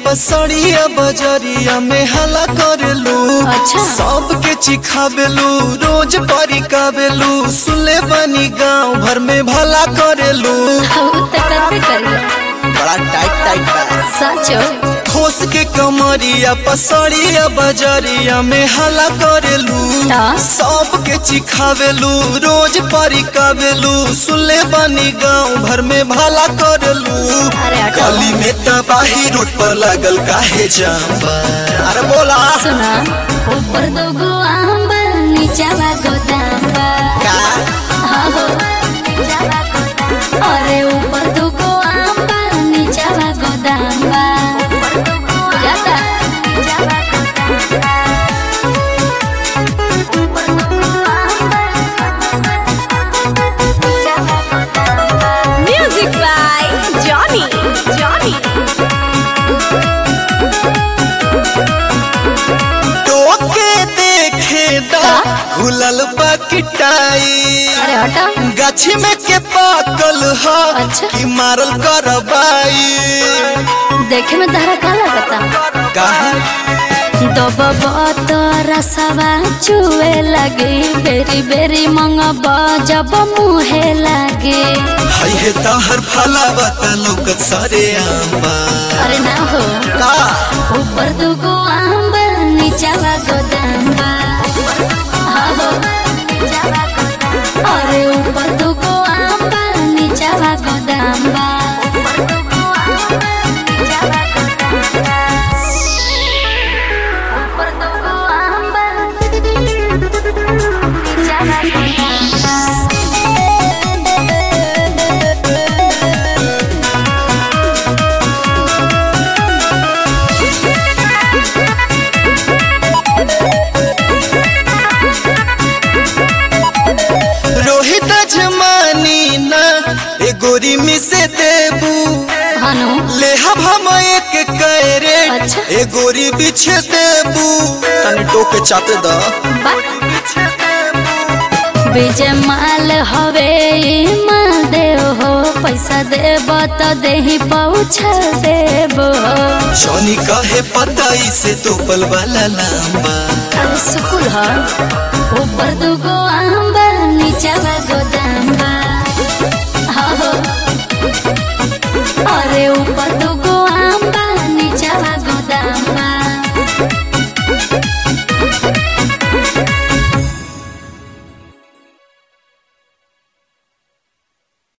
पसड़िया बजरिया में हला करेलू अच्छा। सबके चिखावेलू रोज परिकावेलू सुले बनी गांव भर में भला करेलू उ त करबे करिला बड़ा टाइट टाइट बा सचो ठोस के कमरिया पसड़िया बजरिया में हला करेलू ता? सबके चिखावेलू रोज परिकावेलू सुले बनी गांव भर में भला करेलू अरे हटो। गली में तबाही रोड पर लागल काहे जाम्बा अरे बोला सुना ऊपर दोगो आम बा नीचावा गोदाम बा का आहो। अरे ऊपर दोगो आम बा नीचावा गोदाम बा जाता Music by Johnny. Johnny. टोके देखे दा घुलल बकटाई अरे हटा गाछी में के पाकल ह अच्छा। कि मारल करबाई देखे में तहरा का लगता काहे दबब रसवा चुए लगे बेरी बेरी मंगब जब मुहे लगे हई हे तहर फला बता लोकत सारे आंबा अरे ना हो का ऊपर दुगो आम बा नीचावा गोदाम बा आहो। अरे ऊपर दुगो आम बा नीचावा गोदाम बा ऊपर दुगो आम बा नीचावा गोदाम बा रोहित जमानी ना ए गोरी में से देबू हनु ले हम हम एक करे अच्छा। ए गोरी बिछे देबू तनी टोके चाते दा बा विजय माल हवे ई माल देव हो पैसा देब तो देही पहुँचा देब जॉनी कहे पता इसे तो पल वाला लांबा अरे सुकुल ह ऊपर दुगो आम बा नीचावा गोदाम बा